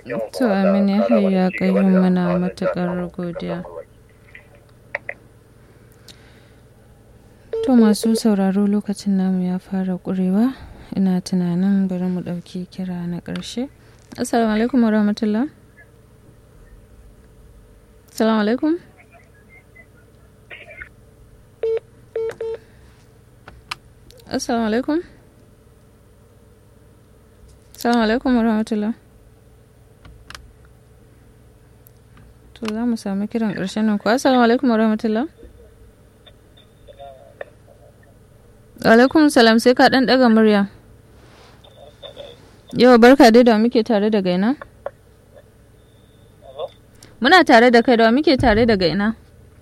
bakin ku to amin ya hayya kayyum muna matukar godiya to masu sauraro lokacin namu ya fara ƙurewa ina tunanin bari mu ɗauki kira na ƙarshe assalamu alaikum wa rahmatullah assalamu alaikum assalamu alaikum assalamu alaikum wa rahmatullah to za mu sami kiran ƙarshen nan ku assalamu alaikum wa rahmatullah alaikum salam sai ka ɗan ɗaga murya yau barka dai da muke tare daga ina muna tare da kai da muke tare daga ina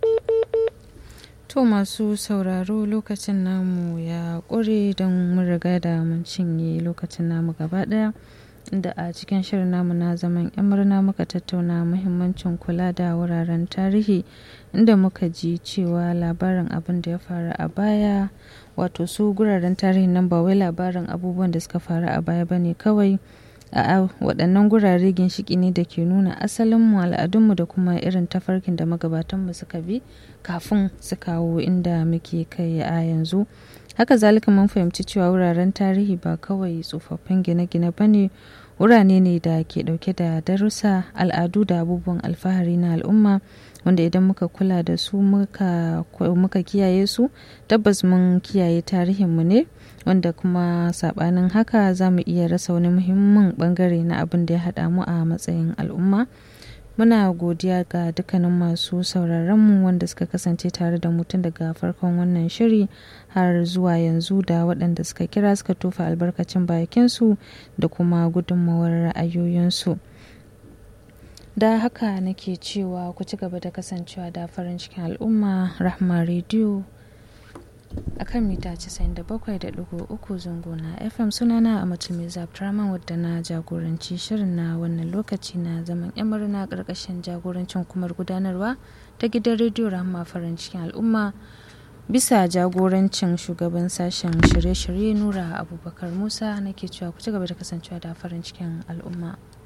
to masu sauraro lokacin namu ya ƙure don mun riga da mun cinye lokacin namu gaba ɗaya inda a cikin shirin namu na zaman yan murna muka tattauna muhimmancin kula da wuraren tarihi inda muka ji cewa labarin abin da ya faru a baya wato su guraren tarihin nan ba wai labarin abubuwan da suka faru a baya bane kawai a waɗannan gurare ginshiki ne da ke nuna asalinmu al'adunmu da kuma irin tafarkin da magabatanmu suka bi kafin su kawo inda muke kai a yanzu haka zalika mun fahimci cewa wuraren tarihi ba kawai tsofaffin gine-gine ba ne wurare ne da ke dauke da darussa al'adu da abubuwan alfahari na al'umma wanda idan muka kula da su muka, muka kiyaye su tabbas mun kiyaye tarihinmu ne wanda kuma sabanin haka za mu iya rasa wani muhimmin bangare na abin da ya haɗa mu a matsayin al'umma muna godiya ga dukkanin masu sauraronmu wanda suka kasance tare da mutum daga farkon wannan shiri har zuwa yanzu da waɗanda suka kira suka tofa albarkacin bakinsu da kuma gudunmawar ra'ayoyinsu da haka nake cewa ku ci gaba da kasancewa da farin cikin al'umma rahma rediyo a kan mita 97.3 zango na fm sunana a mutum abdurrahman wadda na jagoranci shirin na wannan lokaci na zaman yan murna karkashin jagorancin kumar gudanarwa ta gidan rediyo rahama farin cikin al'umma bisa jagorancin shugaban sashen shirye-shirye nura abubakar musa nake cewa ku ci gaba da kasancewa da farin cikin al'umma